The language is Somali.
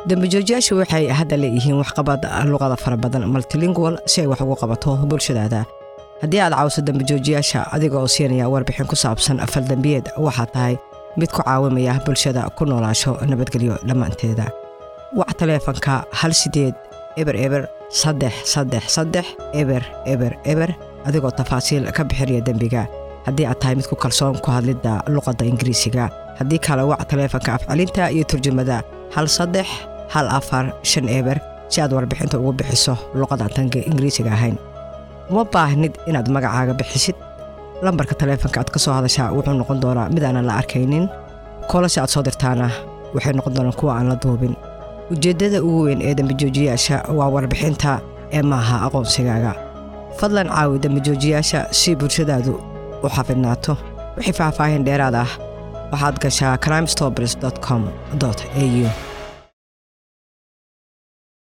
dambijoojiyaashu waxay hadda leeyihiin waxqabad luqada fara badan multilingual si ay wax ugu qabato bulshadaada haddii aad caawiso dambijoojiyaasha adiga oo siinaya warbixin ku saabsan faldambiyeed waxaa tahay mid ku caawimaya bulshada ku noolaasho nabadgelyo dhammaanteeda wac taleefanka hal sideed eber eber saddex saddex saddex eber eber eber adigoo tafaasiil ka bixinaya dembiga haddii aad tahay mid ku kalsoon ku hadlidda luqadda ingiriisiga haddii kale wac taleefanka afcelinta iyo turjumada hal saddex hal afar shan eber si aad warbixinta ugu bixiso luqadaan tanka ingiriisiga ahayn uma baahnid inaad magacaaga bixisid lambarka taleefanka aad ka soo hadashaa wuxuu noqon doonaa mid aanan la arkaynin koolase aad soo dirtaana waxay noqon doonaan kuwa aan la duubin ujeeddada ugu weyn ee dambijoojiyaasha waa warbixinta ee maaha aqoonsigaaga fadlan caawi dambijoojiyaasha si bulshadaadu u xafidnaato wixii faahfaahin dheeraad ah waxaad gashaa crimestobers com au